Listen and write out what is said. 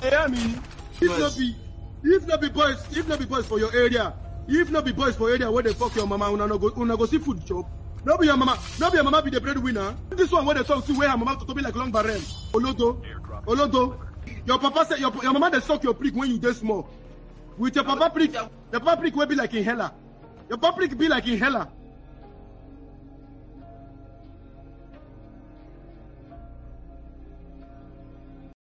dey hear me if no be if no be boys if no be boys for your area if no be boys for area wey dey fuck your mama una no go una go see food chop no be your mama no be your mama be the breadwinner this one wey dey talk see wey her mama to be like long barrel olodo olodo your papa say your, your mama dey suck your prick when you dey small with your papa prick your papa prick wey be like inhaler your papa prick be like inhaler